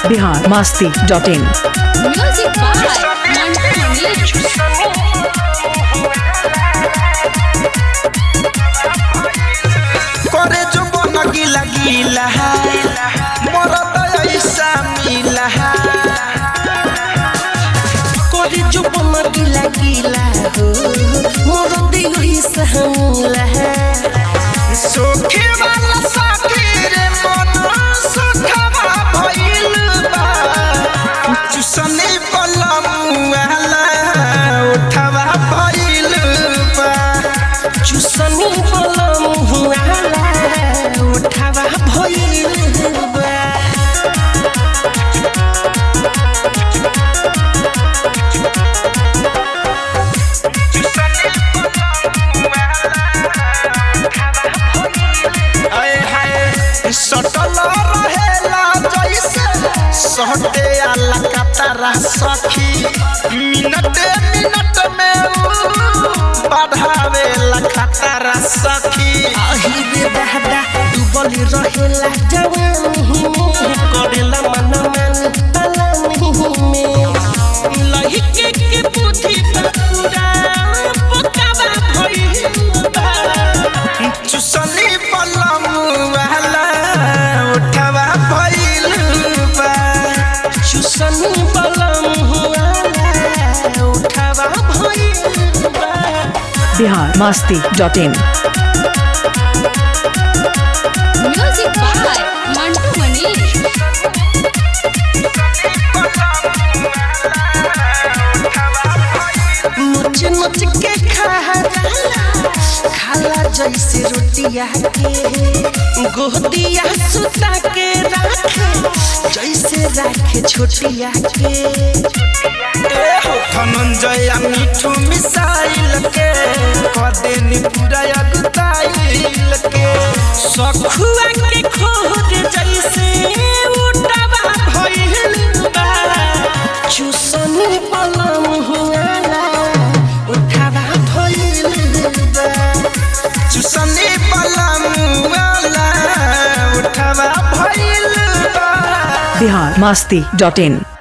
Bihar Masti dot in music by Mantu Mani करे जो बन गिला गिला मरद ऐसा मिला करे जो बन गिला गिला हो मरद ऐसा मिला सोखे वाला साथी रे मन सुखवा भइल बा चुसने बलम वाला उठवा भइल बा चुसनी बलम वाला उठवा भइल बा आए हाय सटल रहेला जैसे सहटे आला कतारा सखी मिनट मिनट में ऊ बढ़ावेला खतरा सखी आही रे दादा डूबल रहेला जवानी में करेला मन मन पलानी में लहिके के बुद्धि पूरा पकावा भइल बा चुसनी पलम वाला उठवा भइल बा चुसनी पलम वाला उठवा भइल बा Bihar Masti dot in music by Mantu Mani मुझ मुझ के खाला खाला जैसे रोटिया के गोदिया सुता के राखे जैसे राखे छोटिया के ए हो धनंजय मिठू मिसाइल के कदेनी पूरा अगताइल के सखुआ के खोद जैसे उठवा भइल बा चुसनी पलम हुआला उठवा भइल बा चुसनी पलम हुआला उठवा भइल बा बिहार मास्ती डॉट इन